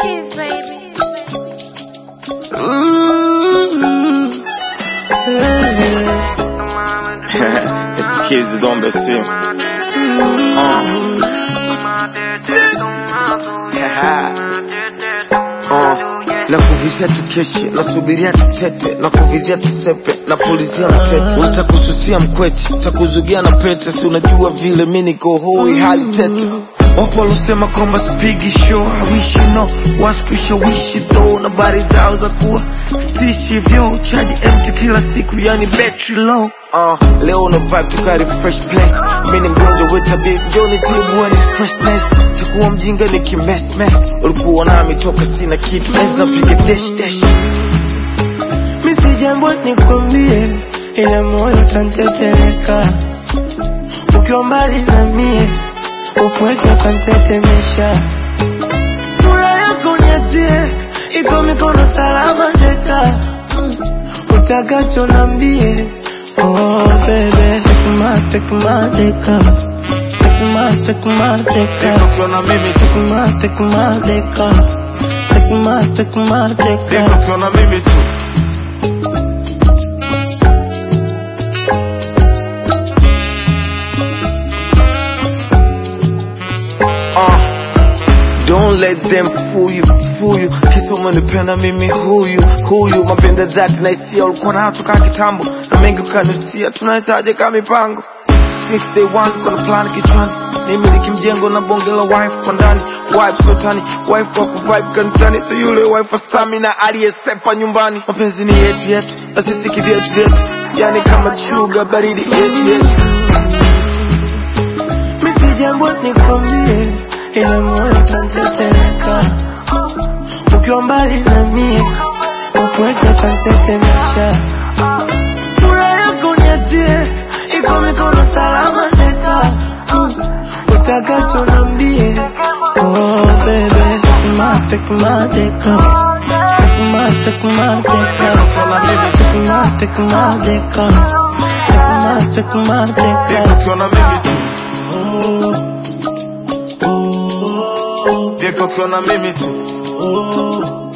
Kiss, baby. Mm. it's the kids that don't best film. Uh, na kuvizia tukeshe nasubiria tutete na kuvizia tusepe na pulizia mtete utakususia mkweche takuzugia na pete si unajua vile mi niko hoi hali tete wapo walosema kwamba spigi show hawishi no waskushawishi tho na bari zao za kuwa stishi vyo chaji empty kila siku yani battery low uh, leo una vibe tukari fresh place mi ni mgonjwa wetabib joni tibu ni freshness takuwa mjinga ni kimesmes ulikuwa nami toka sina kitu ez napiga dash dash mi si jambo nikwambie, ila moyo tanteteleka ukiwa mbali na mie, upweke ukantetemesha. Furaha yako niachie, iko mikono salama ndeka, utakacho nambie. Oh baby, take my, take my deka, take my, take my deka, Deka ukiwa na mimi tu take my, take my deka, take my, take my deka. Deka ukiwa na mimi tu Uh, don't let them fool you, fool you. Kisa umenipenda mimi huyu huyu, mapenda dhati na hisia ulikuwa nayo toka kitambo, na mengi ukanusia, tunawezaje kama mipango since day one, kuna plan kichwani nimiliki mjengo na bonge la wife kwa ndani wife sotani wife wa kuvibe kanisani so yule wife wa stamina aliyesepa nyumbani mapenzi ni yetu yetu na sisi kivyetu vyetu yani kama chuga baridi yetu yetu Mi si jambo nikwambie, ila moyo tanteteleka ukiwa mbali na mie, upweke ukantetemesha. Furaha yako niachie, iko mikono salama ndeka, utakacho nambie. Oh baby, take my, take my deka, take my, take my deka, take my, take my deka, take my, take my deka. Deka ukiwa na mimi tu Deka ukiwa na mimi tu